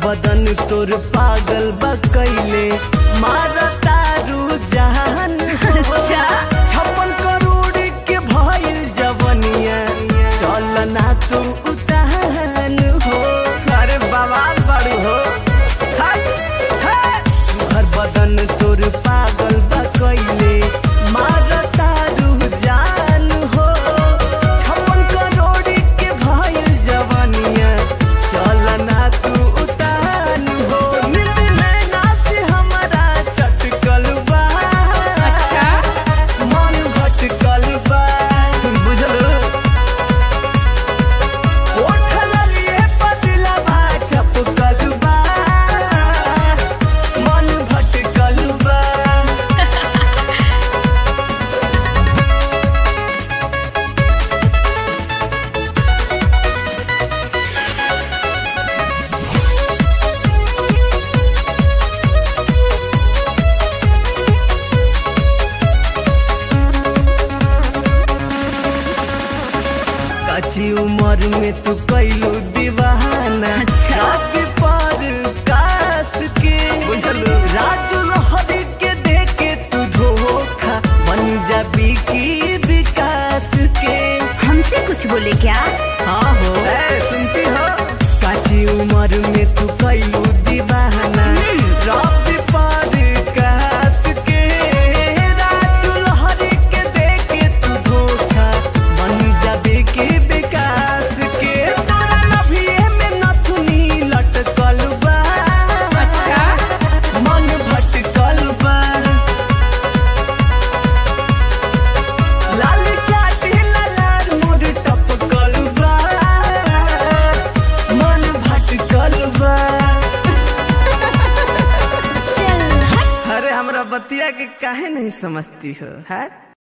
बदन तोर पागल बकैले मारा तारू जहान अच्छा। छप्पन करोड़ के भइल जवनिया चल ना तू उतान हो अरे बवाल बड़ी हो हट, हट। हर बदन तोर पागल बकैले मारा तारू जान हो छप्पन करोड़ के भइल जवनिया चल ना तू उतान हो नींद नैना से हमारा चटकल बा अच्छा मन भटकल बा बुझलो ओठल लिए पतला बा चपकल बा मन भटकल बा काची उम्र में तू कैलू दीवाना अच्छा। रात पर कास के बुझलू राजू लहरी के देके तू धोखा बन जाबी की विकास के हमसे कुछ बोले क्या हाँ हो ए, सुनती हो काची उम्र में तू कैलू दीवाना रात पर कास के राजू लहरी के देके तू धोखा बन जाबे के विकास के तोरा नभिए में नथुनी लटकल बा अच्छा मन भटकल बा लाल चाटी लाल मोर टपकल बा मन भटकल बा चल हट अरे हमरा बतिया के काहे नहीं समझती हो है